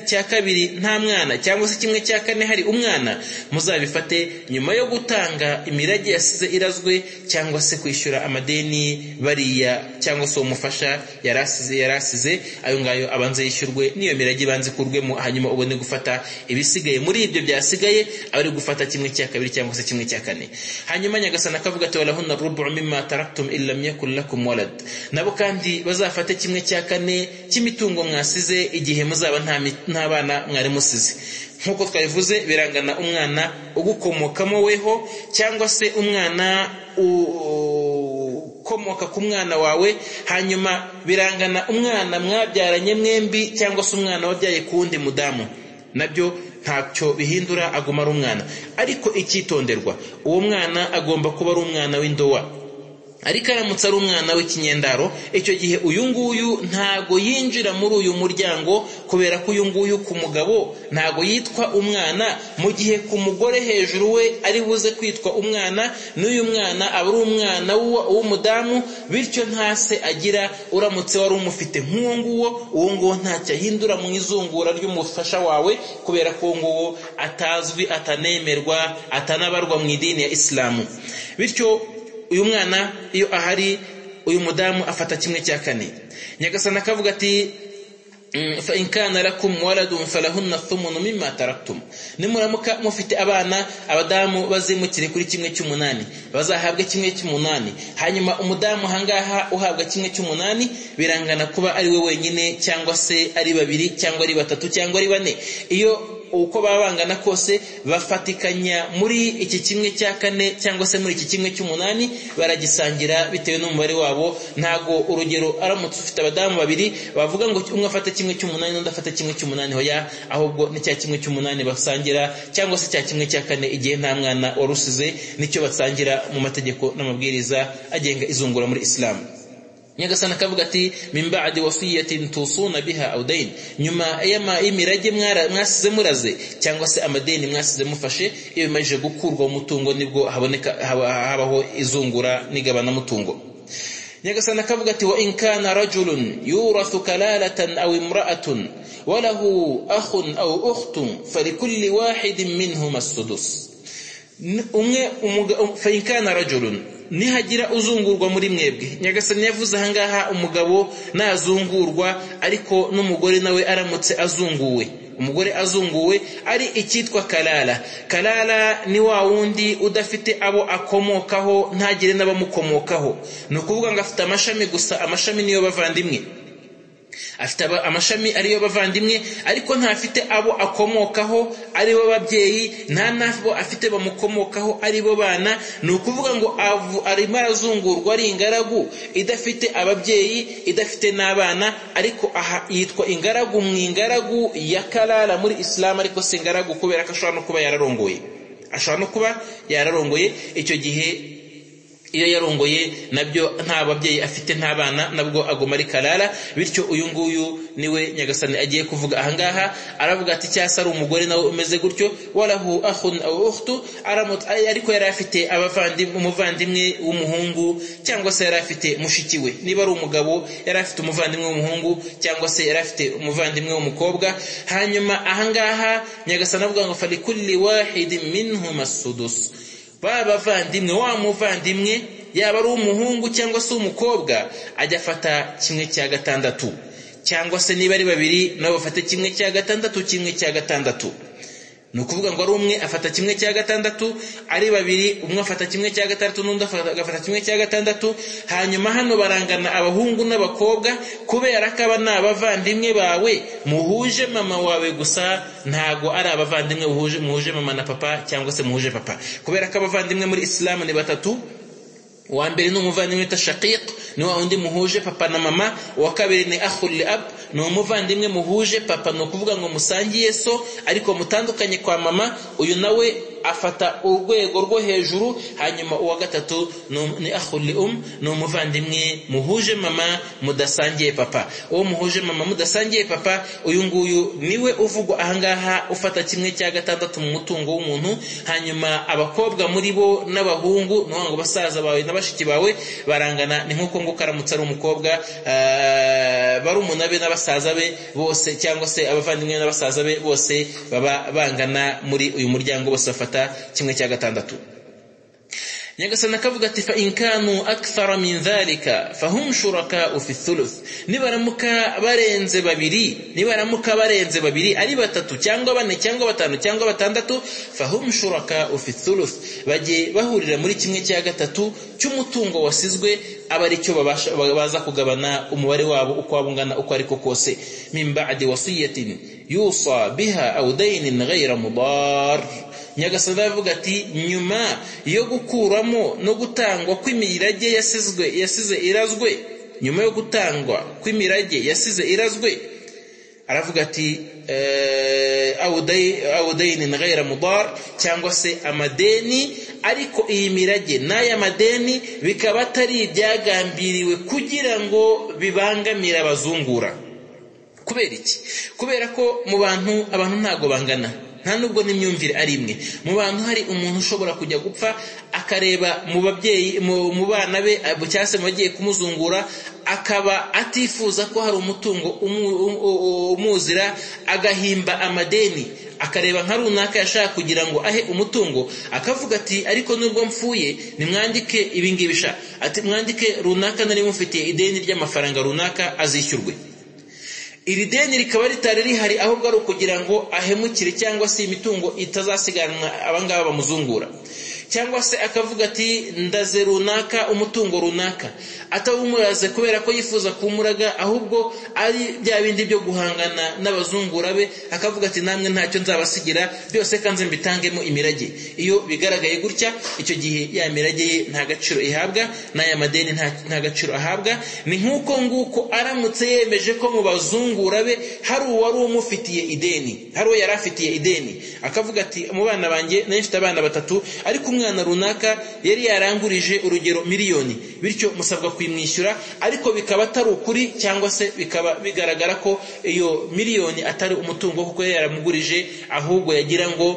cya kabiri nta mwana cyangwa se kimwe cya kane hari umwana muzabifate nyuma yo gutanga imirage yasize irazwe cyangwa se kwishyura amadeni bariya cyangwa se umufasha yarasize yarasize ayo ngayo abanze yishyurwe n'iyo mirage ibanze ikurwemo hanyuma ubone gufata ibisigaye muri ibyo byasigaye abari gufata kimwe cya kabiri cyangwa se kimwe cya kane hanyuma nyagasana akavuga ati walahunna rubu mimma taraktum illam yakun lakum walad nabo kandi bazafate kimwe cya kane cy'imitungo mwasize igihe muzaba nta bana mwari musize nk'uko twabivuze birangana umwana ugukomokamo weho cyangwa se umwana ukomoka ku mwana wawe hanyuma birangana umwana mwabyaranye mwembi cyangwa se umwana wabyaye ku wundi mudamu nabyo ntacyo bihindura aguma ari umwana ariko icyitonderwa uwo mwana agomba kuba ari umwana w'indowa ariko aramutse ari umwana w'ikinyendaro icyo gihe uyu nguyu ntago yinjira muri uyu muryango kubera ko uyu nguyu ku mugabo ntago yitwa umwana mu gihe ku mugore hejuru we ari buze kwitwa umwana n'uyu mwana aba ari umwana w'umudamu bityo nta se agira uramutse wari umufite nk'uwo nguwo uwo nguwo ntacyo ahindura mu izungura ry'umufasha wawe kubera ko uwo nguwo atazwi atanemerwa atanabarwa mu idini ya isilamu bityo uyu mwana iyo ahari uyu mudamu afata kimwe cya kane nyagasana akavuga ati فإن كان لكم ولد فلهن الثمن مما تركتم nimuramuka mufite abana abadamu bazimukire kuri kimwe cy'umunani bazahabwa kimwe cy'umunani hanyuma umudamu ahangaha uhabwa kimwe cy'umunani birangana kuba ari we wenyine cyangwa se ari babiri cyangwa ari batatu cyangwa ari bane iyo uko baba bangana kose bafatikanya muri iki kimwe cya kane cyangwa se muri iki kimwe cy'umunani baragisangira bitewe n'umubare wabo ntago urugero aramutse ufite abadamu babiri bavuga ngo umwe afata kimwe cy'umunani n'undi afata kimwe cy'umunani hoya ahubwo ni cya kimwe cy'umunani basangira cyangwa se cya kimwe cya kane igihe nta mwana warusize nicyo basangira mu mategeko n'amabwiriza agenga izungura muri isilamu nyagasana akavuga ati min ba'di wasiyatin tusuna biha aw dayn nyuma y'imirage mwasize muraze cyangwa se amadeni mwasize mufashe iyo bimaze gukurwa umutungo nibwo haboneka habaho izungura n'igabana mutungo nyagasana akavuga ati wa in kana rajulun yurathu kalalatan aw imra'atun wa lahu akhun aw ukhtun falikulli wahidin minhum as-sudus umwe fa in kana rajulun nihagira uzungurwa muri mwebwe nyagasani yavuze ahangaha umugabo nazungurwa ariko n'umugore nawe aramutse azunguwe umugore azunguwe ari icyitwa karara karara ni wa wundi udafite abo akomokaho ntagire n'abamukomokaho ni ukuvuga ngo afite amashami gusa amashami niyo bavandimwe afite amashami ariyo bavandimwe ariko ntafite abo akomokaho aribo babyeyi nta n'abo afite bamukomokaho aribo bana ni ukuvuga ngo arimo arazungurwa ari ingaragu idafite ababyeyi idafite n'abana ariko aha yitwa ingaragu mu ingaragu ya karara muri isilamu ariko si ingaragu kubera ko ashobora no kuba yararongoye ashobora no kuba yararongoye icyo gihe iyo yarongoye nabyo nta babyeyi afite nta bana nabwo agoma ari karara bityo uyu nguyu niwe nyagasani agiye kuvuga ahangaha aravuga ati cyase ari umugore nawe umeze gutyo warahu ahun aw ukhtu ariko yari afite umuvandimwe w'umuhungu cyangwa se yari afite mushiki we niba ari umugabo yari afite umuvandimwe w'umuhungu cyangwa se yari afite umuvandimwe w'umukobwa hanyuma ahangaha nyagasani avuga ngo farikulli wahidi minhum as-sudus ba bavandimwe wa muvandimwe yaba ari umuhungu cyangwa se umukobwa ajya afata kimwe cya gatandatu cyangwa se niba ari babiri nabo bafate kimwe cya gatandatu kimwe cya gatandatu ni ukuvuga ngo ari umwe afata kimwe cya gatandatu ari babiri umwe afata kimwe cya gatandatu n'undi agafata kimwe cya gatandatu hanyuma hano barangana abahungu n'abakobwa kubera ko aba ni abavandimwe bawe muhuje mama wawe gusa ntago ari abavandimwe muhuje mama na papa cyangwa se muhuje papa kubera ko abavandimwe muri isilamu ni batatu uwa mbere ni umuvandimwe wita shaqiq ni wa wundi muhuje papa na mama uwa kabiri ni ahuri abu ni umuvandimwe muhuje papa ni ukuvuga ngo musangiye so ariko mutandukanye kwa mama uyu nawe afata urwego rwo hejuru hanyuma uwa gatatu ni ahuri um ni umuvandimwe muhuje mama mudasangiye papa uwo muhuje mama mudasangiye papa uyu nguyu niwe uvugwa ahangaha ufata kimwe cya gatandatu mu mutungo w'umuntu hanyuma abakobwa muri bo n'abahungu ni ngo basaza bawe n'abashiki bawe barangana ni nk'uko nguko aramutse ari umukobwa barumuna be n'abasaza be bose cyangwa se abavandimwe n'abasaza be bose baba bangana muri uyu muryango bose bafata kimwe cya gatandatu nyagasani akavuga ati fa inkanu akthara min dhalika fahum shurakau fi thuluth nibaramuka barenze babiri nibaramuka barenze babiri ari batatu cyangwa bane cyangwa batanu cyangwa batandatu fahum shurakau fi thuluth bajye bahurira muri kimwe cya gatatu cy'umutungo wasizwe aba ari cyo baza kugabana umubare wabo uko waba ungana uko ariko kose min ba'di wasiyatin yusa biha aw daynin ghayra mudar nyagasani aravuga ati nyuma yo gukuramo no gutangwa kw'imirage yasizwe yasize irazwe nyuma yo gutangwa kw'imirage yasize irazwe aravuga ati awudayini na gayira mudar cyangwa se amadeni ariko iyi mirage n'aya madeni bikaba atari ibyagambiriwe kugira ngo bibangamire abazungura kubera iki kubera ko mu bantu abantu ntabwo bangana nta nubwo n'imyumvire ari imwe mu bantu hari umuntu ushobora kujya gupfa akareba mu babyeyi mu bana be cyangwa se mu bagiye kumuzungura akaba atifuza ko hari umutungo umuzira agahimba amadeni akareba nka runaka yashaka kugira ngo ahe umutungo akavuga ati ariko nubwo mfuye nimwandike ibingibi sha ati mwandike runaka nari mufitiye ideni ry'amafaranga runaka azishyurwe iri deni rikaba ritari rihari ahubwo ari ukugira ngo ahemukire cyangwa se imitungo itazasiganwa abangaba bamuzungura cyangwa se akavuga ati ndaze runaka umutungo runaka atawumuraze kubera ko yifuza kumuraga ahubwo ari bya bindi byo guhangana n'abazungura be akavuga ati namwe ntacyo nzabasigira byose kandi mbitangemo imirage iyo bigaragaye gutya icyo gihe ya mirage ye nta gaciro ihabwa n'aya madeni nta gaciro ahabwa ni nk'uko nguko aramutse yemeje ko mu bazungura be hari uwari umufitiye ideni hari uwo yari afitiye ideni akavuga ati mu bana banjye nayo mfite abana batatu ariko umwana runaka yari yarangurije urugero miliyoni bityo musabwa kuyimwishyura ariko bikaba atari ukuri cyangwa se bikaba bigaragara ko iyo miliyoni atari umutungo kuko yari yaramugurije ahubwo yagira ngo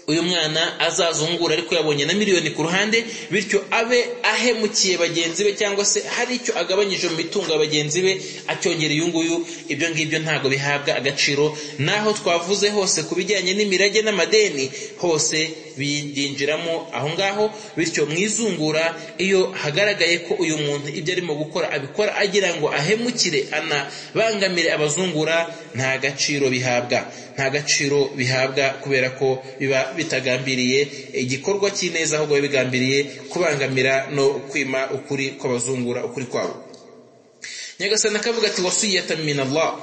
uyu mwana azazungura ariko yabonye na miliyoni ku ruhande bityo abe ahemukiye bagenzi be cyangwa se hari icyo agabanyije mu mitungo ya bagenzi be acyongera uyu nguyu ibyo ngibyo ntabwo bihabwa agaciro naho twavuze hose ku bijyanye n'imirage n'amadeni hose biyinjiramo aho ngaho bityo mu izungura iyo hagaragaye ko uyu muntu ibyo arimo gukora abikora agira ngo ahemukire anabangamire abazungura nta gaciro bihabwa nta gaciro bihabwa kubera ko biba bitagambiriye igikorwa cy'ineza ahubwo biba bigambiriye kubangamira no kwima ukuri kw'abazungura ukuri kwabo nyagasani akavuga ati wasiyata min Allah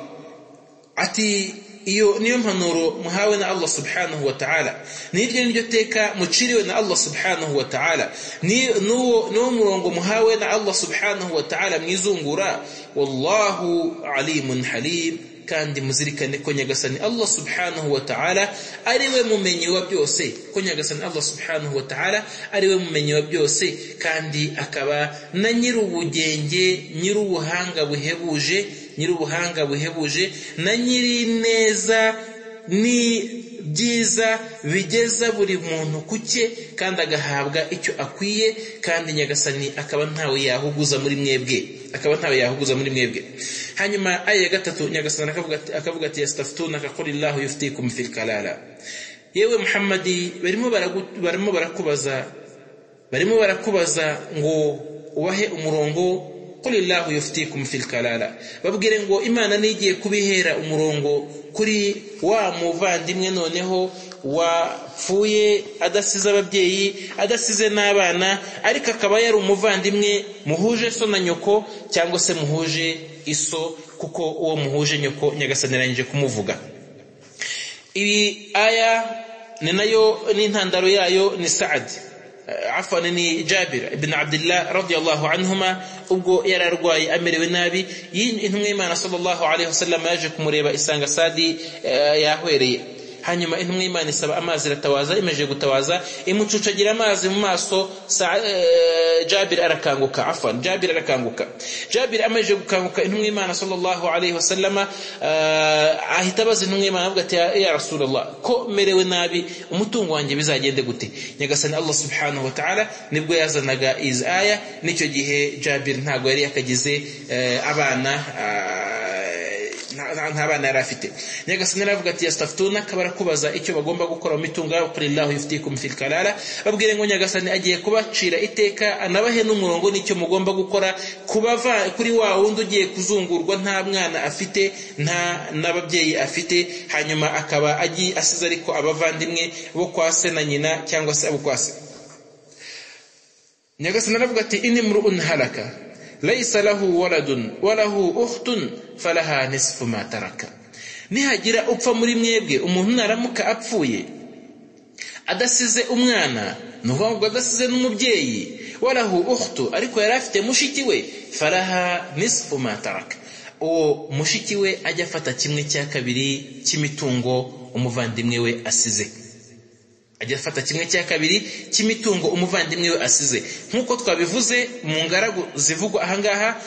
ati iyo niyo mpanuro muhawe na Allah subhanahu wa ta'ala niryo niryo teka muciriwe na Allah subhanahu wa ta'ala ni nuwo nuwo murongo muhawe na Allah subhanahu wa ta'ala mwizungura wallahu alimun halim kandi muzirikane ko nyagasani Allah subhanahu wa ta'ala ariwe mumenyi wa byose ko nyagasani Allah subhanahu wa ta'ala ariwe mumenyi wa byose kandi akaba na nyirubugenge nyirubuhanga buhebuje nyir'ubuhanga buhebuje na nyirineza ni byiza bigeza buri muntu ku cye kandi agahabwa icyo akwiye kandi nyagasani akaba ntawe yahuguza muri mwebwe akaba ntawe yahuguza muri mwebwe hanyuma aya ya gatatu nyagasani akavuga ati yasitafutunaka kuri lahu yufitikum fil kalala yewe muhammadi barimo barakubaza barimo barakubaza ngo ubahe umurongo kulillahu yuftikum fil kalala babwire ngo imana nigiye kubihera umurongo kuri wa muvandimwe noneho wapfuye adasize ababyeyi adasize n'abana ariko akaba yari umuvandimwe muhuje so na nyoko cyangwa se muhuje iso kuko uwo muhuje nyoko nyagasani arangije kumuvuga ibi aya ni nayo n'intandaro yayo ni sa'adi afwan ni jabir ibn abdullah radiyallahu anhuma ubwo yari arwaye amerewe nabi intumwa y'imana sallallahu alaihi wasallam yaje kumureba isanga sadi yahwereye hanyuma intumwa y'imana isaba amazi iratawaza imeje gutawaza imucucagira amazi mu maso jabir arakanguka afwan jabir arakanguka jabir amaze gukanguka intumwa y'imana sallallahu alaihi wasallam ahita abaza intumwa y'imana avuga ati ya rasulullah ko merewe nabi umutungo wanjye bizagende gute nyagasani allah subhanahu wa ta'ala nibwo yazanaga iz aya nicyo gihe jabir ntago yari yakagize abana nta bana yari afite nyagasani aravuga ati yasitafutuna akaba kubaza icyo bagomba gukora mu mitungo yabo kuri lahu yufitikum fil kalala babwire ngo nyagasani agiye kubacira iteka anabahe n'umurongo n'icyo mugomba gukora kubava kuri wa wundi ugiye kuzungurwa nta mwana afite nta n'ababyeyi afite hanyuma akaba agiye asize ariko abavandimwe bo kwa se na nyina cyangwa se abo kwa se nyagasani aravuga ati inimru unharaka ليس له ولد وله أخت فلها نصف ما ترك nihagira upfa muri mwebwe umuntu naramuka apfuye adasize umwana ni ukuvuga ngo adasize n'umubyeyi warahu ukhtu ariko yari afite mushiki we faraha nisfu ma taraka uwo mushiki we ajya afata kimwe cya kabiri cy'imitungo umuvandimwe we asize ajya afata kimwe cya kabiri cy'imitungo umuvandimwe we asize nk'uko twabivuze mu ngaragu zivugwa ahangaha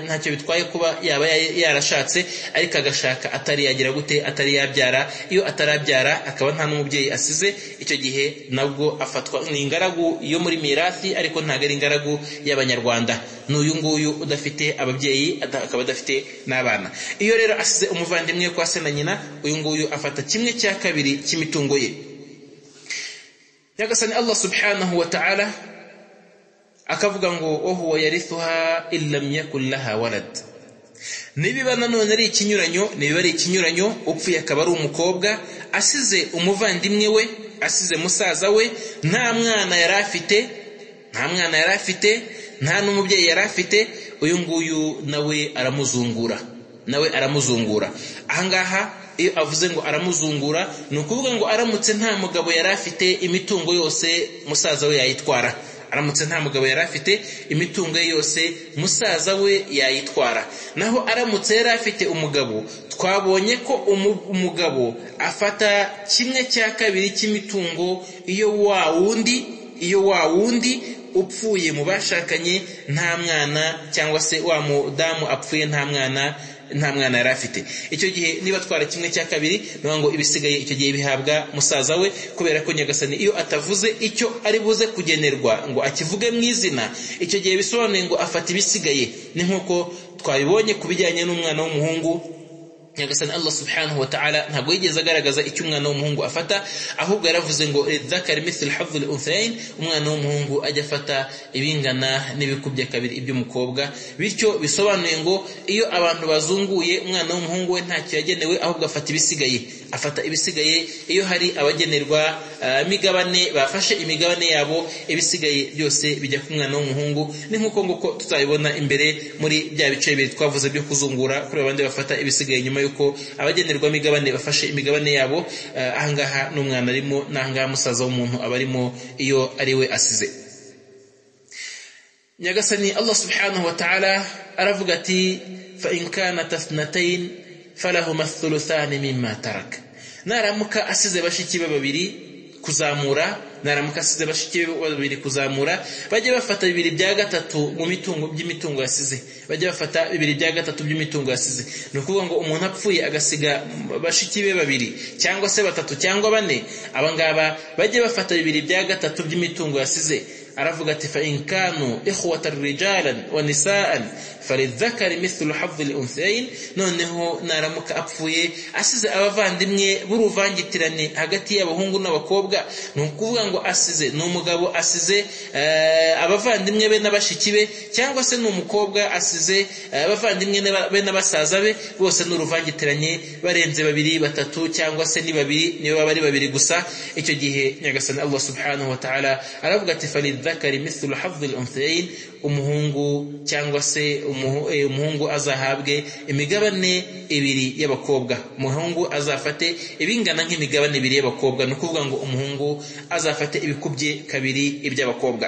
ntacyo bitwaye kuba yaba yarashatse ariko agashaka atari yagira gute atari yabyara iyo atarabyara akaba nta n'umubyeyi asize icyo gihe nabwo afatwa ni ingaragu yo muri mirafi ariko ntabwo ari ingaragu y'abanyarwanda ni uyu nguyu udafite ababyeyi akaba adafite n'abana iyo rero asize umuvandimwe kwa se na nyina uyu nguyu afata kimwe cya kabiri cy'imitungo ye nyagasani allah subhanahu wa ta'ala akavuga ngo wahuwa yarithuha in lam yakun laha walad nibiba nanone ari ikinyuranyo nibiba ari ikinyuranyo upfuye akaba ari umukobwa asize umuvandimwe we asize musaza we nta mwana yari afite nta mwana yari afite nta n'umubyeyi yari afite uyu nguyu nawe aramuzungura nawe aramuzungura ahangaha iyo avuze ngo aramuzungura ni ukuvuga ngo aramutse nta mugabo yari afite imitungo yose musaza we yayitwara aramutse nta mugabo yari afite imitungo ye yose musaza we yayitwara naho aramutse yari afite umugabo twabonye ko umugabo afata kimwe cya kabiri cy'imitungo iyo wa wundi iyo wa wundi upfuye mu bashakanye nta mwana cyangwa se wa mudamu apfuye nta mwana nta mwana yari afite icyo gihe niba atwara kimwe cya kabiri niyo ngo ibisigaye icyo gihe bihabwa musaza we kubera ko nyagasani iyo atavuze icyo ari buze kugenerwa ngo akivuge mu izina icyo gihe bisobanuye ngo afata ibisigaye ni nk'uko twabibonye ku bijyanye n'umwana w'umuhungu nyagasani allah subhanahu wa ta'ala ntabwo yigeze agaragaza icyo umwana w'umuhungu afata ahubwo yaravuze ngo zakari mithil hafdhul unthain umwana w'umuhungu ajya afata ibingana n'ibikubye kabiri iby'umukobwa bityo bisobanuye ngo iyo abantu bazunguye umwana w'umuhungu we ntacyo yagenewe ahubwo afata ibisigaye afata ibisigaye iyo hari abagenerwa imigabane bafashe imigabane yabo ibisigaye byose bijya ku mwana w'umuhungu ni nk'uko nguko tuzabibona imbere muri bya bice bibiri twavuze byo kuzungura kuri abandi bafata ibisigaye nyuma yuko abagenerwa imigabane bafashe imigabane yabo ahangaha n'umwana arimo n'ahangaha musaza w'umuntu aba arimo iyo ari we asize nyagasani allah subhanahu wa ta'ala aravuga ati fa in kanat ithnatayn falahuma thuluthani mimma taraka naramuka asize bashiki be babiri kuzamura naramuka asize bashiki be babiri kuzamura bajye bafata bibiri bya gatatu mu mitungo by'imitungo yasize bajye bafata bibiri bya gatatu by'imitungo yasize ni ukuvuga ngo umuntu apfuye agasiga bashiki be babiri cyangwa se batatu cyangwa bane abangaba bajye bafata bibiri bya gatatu by'imitungo yasize aravuga ati fa in kanu ikhwatan rijalan wa nisaan falidhakari mithlu hafdhi lunthain noneho naramuka apfuye asize abavandimwe b'uruvangitirane hagati y'abahungu n'abakobwa ni ukuvuga ngo asize ni umugabo asize abavandimwe be n'abashiki be cyangwa se ni umukobwa asize abavandimwe be n'abasaza be bose ni uruvangitiranye barenze babiri batatu cyangwa se ni babiri niyo baba ari babiri gusa icyo gihe nyagasani allah subhanahu wa ta'ala aravuga ati falidhakari mithlu hafdhi lunthain umuhungu cyangwa se umuhungu azahabwe imigabane ibiri y'abakobwa umuhungu azafate ibingana nk'imigabane ibiri y'abakobwa ni ukuvuga ngo umuhungu azafate ibikubye kabiri iby'abakobwa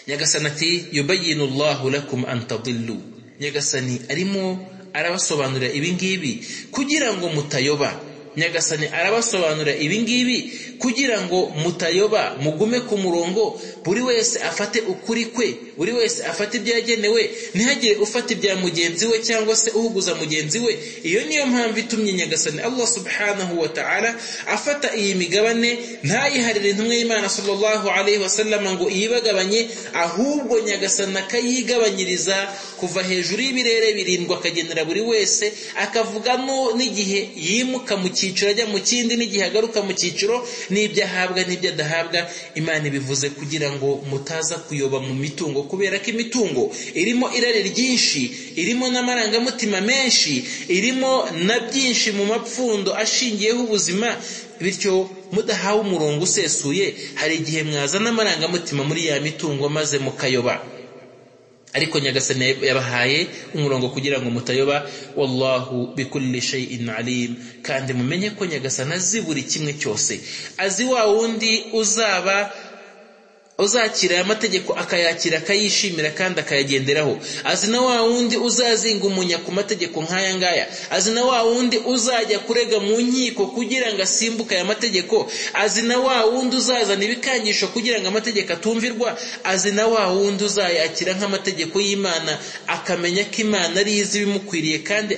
nyagasani ati yubayinu allahu lakum antadillu nyagasani arimo arabasobanurira ibingibi kugira ngo mutayoba nyagasani arabasobanura ibingibi kugira ngo mutayoba mugume ku murongo buri wese afate ukuri kwe buri wese afate ibyagenewe ntihagire ufata ibya mugenzi we cyangwa se uhuguza mugenzi we iyo niyo mpamvu itumye nyagasani allah subhanahu wa ta'ala afata iyi migabane ntayiharire intumwa y'imana sallallahu alaihi wasallam ngo iyibagabanye ahubwo nyagasani akayigabanyiriza kuva hejuru y'ibirere birindwa akagenera buri wese akavugamo n'igihe yimuka mu cyiciro ajya mu kindi n'igihe agaruka mu cyiciro n'ibyo ahabwa n'ibyo adahabwa imana ibivuze kugira ngo mutaza kuyoba mu mitungo kubera ko imitungo irimo irari ryinshi irimo n'amarangamutima menshi irimo na byinshi mu mapfundo ashingiyeho ubuzima bityo mudahawe umurongo usesuye hari igihe mwazana amarangamutima muri ya mitungo maze mukayoba ariko nyagasani yabahaye umurongo kugira ngo mutayoba wallahu bikulli shay'in alim kandi mumenye ko nyagasani azi buri kimwe cyose azi wa wundi uzaba uzakira amategeko akayakira akayishimira kandi akayagenderaho azi na wa wundi uzazinga umunya ku mategeko nk'aya ngaya azi na wa wundi uzajya kurega mu nkiko kugira ngo asimbuke aya mategeko azi na wa wundi uzazana ibikangisho kugira ngo amategeko atumvirwa azi na wa wundi uzayakira nk'amategeko y'imana akamenya ko imana ari izi ibimukwiriye kandi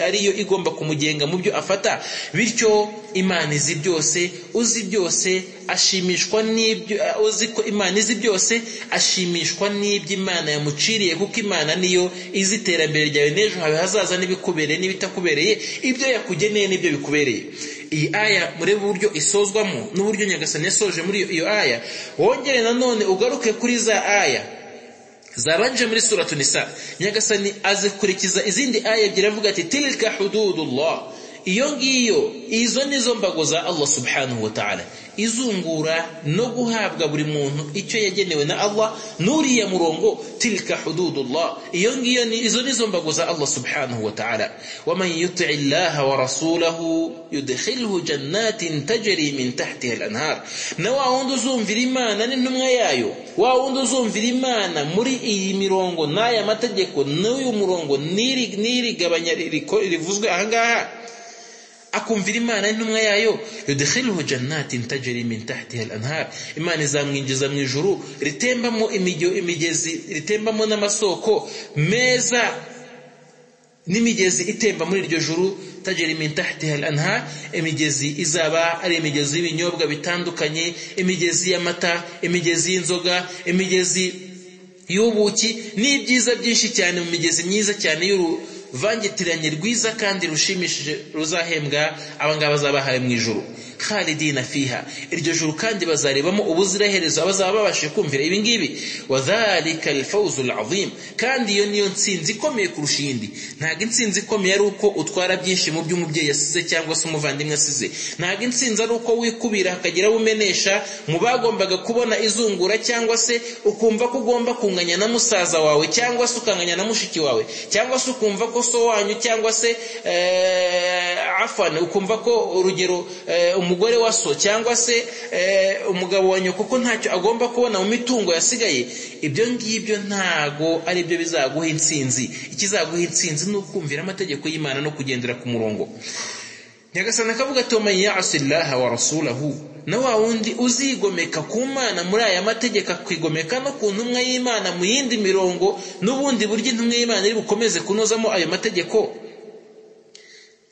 ariyo igomba kumugenga mu byo afata bityo imana izi byose uzi byose ashimishwa n'ibyo uzi ko imana izi byose ashimishwa n'ibyo imana yamuciriye kuko imana niyo izi iterambere ryawe n'ejo hawe hazaza n'ibikubereye n'ibitakubereye ibyo yakugeneye n'ibyo bikubereye iyi aya muri uburyo isozwamo n'uburyo nyagasani yasoje muri iyo aya wongere nanone ugaruke kuri za aya zabanjije muri suratu nisa nyagasani azikurikiza izindi aya ebyiri avuga ati tilka hududullah iyo ngiyo izo nizo mbago za allah subhanahu wa ta'ala izungura no guhabwa buri muntu icyo yagenewe na allah n'uriya murongo tilka hududullah iyo ngiyo izo nizo mbago za allah subhanahu wa ta'ala waman yuti illaha wa rasulahu yudkhilhu jannatin tajri min tahtiha al-anhar na wa wundi uzumvira imana n'intumwa yayo wa wundi uzumvira imana muri iyi mirongo n'aya mategeko n'uyu murongo n'iri n'iri gabanya rivuzwe ahangaha akumvira imana n'intumwa yayo yudkhiluhu jannatin tajri min tahtiha al-anhar imana izamwinjiza mu ijuru ritembamo imijyo imigezi ritembamo n'amasoko meza n'imigezi itemba muri iryo juru tajri min tahtiha al-anhar imigezi izaba ari imigezi y'ibinyobwa bitandukanye imigezi y'amata imigezi y'inzoga imigezi y'ubuki n'ibyiza byinshi cyane mu migezi myiza cyane y'uru vangitiranye rwiza kandi rushimishije ruzahembwa abangaba bazabahaye mu ijuru khalidina fiha iryo juru kandi bazarebamo ubuziraherezo abazaba babashije kumvira ibi ngibi wadhalika alfawzu alazim kandi iyo niyo ntsinzi ikomeye kurusha iyindi ntabwo intsinzi ikomeye ari uko utwara byinshi mu byo umubyeyi yasize cyangwa se umuvandimwe asize ntabwo intsinzi ari uko wikubira hakagira abo umenesha mu bagombaga kubona izungura cyangwa se ukumva ko ugomba kunganya na musaza wawe cyangwa se ukanganya na mushiki wawe cyangwa se ukumva ko so wanyu cyangwa se afana ukumva ko urugero umugore wa so cyangwa se umugabo wa nyoko ko ntacyo agomba kubona mu mitungo yasigaye ibyo ngibyo ntago ari byo bizaguha intsinzi ikizaguha intsinzi ni ukumvira amategeko y'imana no kugendera ku murongo nyagasana akavuga ati waman yasi illaha wa rasulahu na wa wundi uzigomeka ku mana muri aya mategeko akwigomeka no ku ntumwa y'imana mu yindi mirongo n'ubundi buryo intumwa y'imana iri bukomeze kunozamo ayo mategeko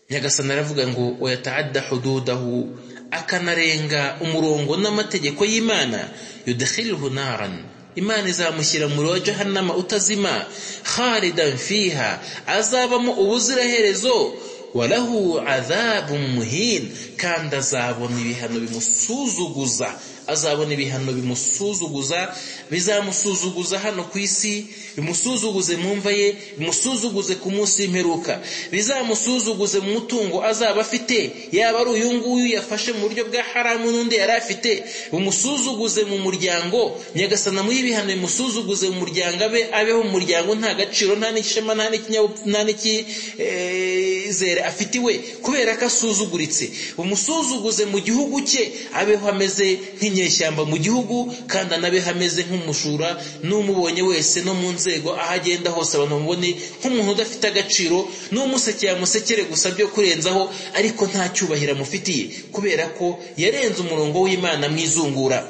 nyagasana aravuga ngo wayataadda hududahu akanarenga umurongo n'amategeko y'imana yudkhilhu naran imana izamushyira muri wa jahannama utazima khalidan fiha azabamo ubuziraherezo walahu azabu muhin kandi azabona ibihano bimusuzuguza azabona ibihano bimusuzuguza bizamusuzuguza hano ku isi bimusuzuguze mu mva ye bimusuzuguze ku munsi w'imperuka bizamusuzuguze mu mutungo azaba afite yaba ari uyu nguyu yafashe mu buryo bwa haramu n'undi yari afite bimusuzuguze mu muryango nyagasana muri ibihano bimusuzuguze mu muryango abe abeho mu muryango nta gaciro nta n'ishema nta n'ikizere afite iwe kubera ko asuzuguritse bumusuzuguze mu gihugu cye abeho ameze nk'inyeshyamba mu gihugu kandi anabeho ameze nk'umushura n'umubonye wese no mu nzego aho agenda hose abantu bamubone nk'umuntu udafite agaciro n'umusekera yamusekere gusa byo kurenzaho ariko nta cyubahiro amufitiye kubera ko yarenze umurongo w'imana mu izungura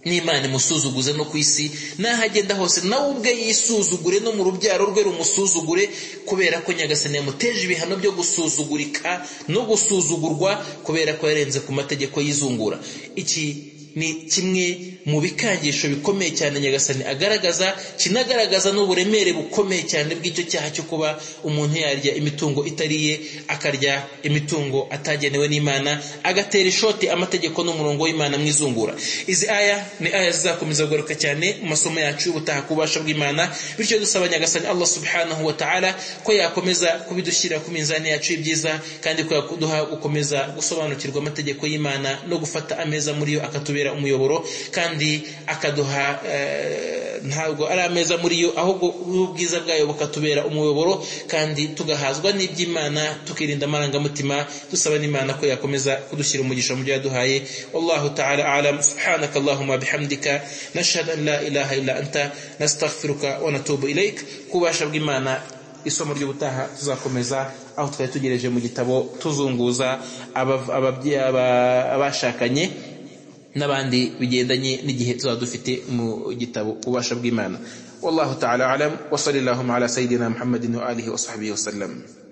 n'imana imusuzuguze no ku isi n'aho agenda hose nawe ubwe yisuzugure no mu rubyaro rwe rumusuzugure kubera ko nyagasani yamuteje ibihano byo gusuzugurika no gusuzugurwa kubera ko yarenze ku mategeko y'izungura iki ni kimwe mu bikangisho bikomeye cyane nyagasani agaragaza kinagaragaza n'uburemere bukomeye cyane bw'icyo cyaha cyo kuba umuntu yarya imitungo itariye akarya imitungo atagenewe n'imana agatera ishoti amategeko n'umurongo w'imana mu izungura izi aya ni aya zizakomeza kugaruka cyane mu masomo yacu y'ubutaha ku bubasha bw'imana bityo dusaba nyagasani allah subhanahu wa ta'ala ko yakomeza kubidushyira ku minzani yacu y'ibyiza kandi ko yaduha gukomeza gusobanukirwa amategeko y'imana no gufata ameza muri yo akatubera umuyoboro kandi kandi akaduha ntabwo ari ameza muri yo ahubwo ubwiza bwayo bukatubera umuyoboro kandi tugahazwa n'iby'imana tukirinda amarangamutima dusaba n'imana ko yakomeza kudushyira umugisha mu byo yaduhaye wallahu ta'ala alam subhanaka allahumma bihamdika nashhadu an la ilaha illa anta nastaghfiruka wa natubu ilaik kubasha bw'imana isomo ry'ubutaha tuzakomeza aho twari tugereje mu gitabo tuzunguza abashakanye n'abandi bigendanye n'igihe tuzaba dufite mu gitabo ubasha bw'imana wallahu ta'ala alam wa sallallahu ala sayidina muhammadin wa alihi wa sahbihi wa sallam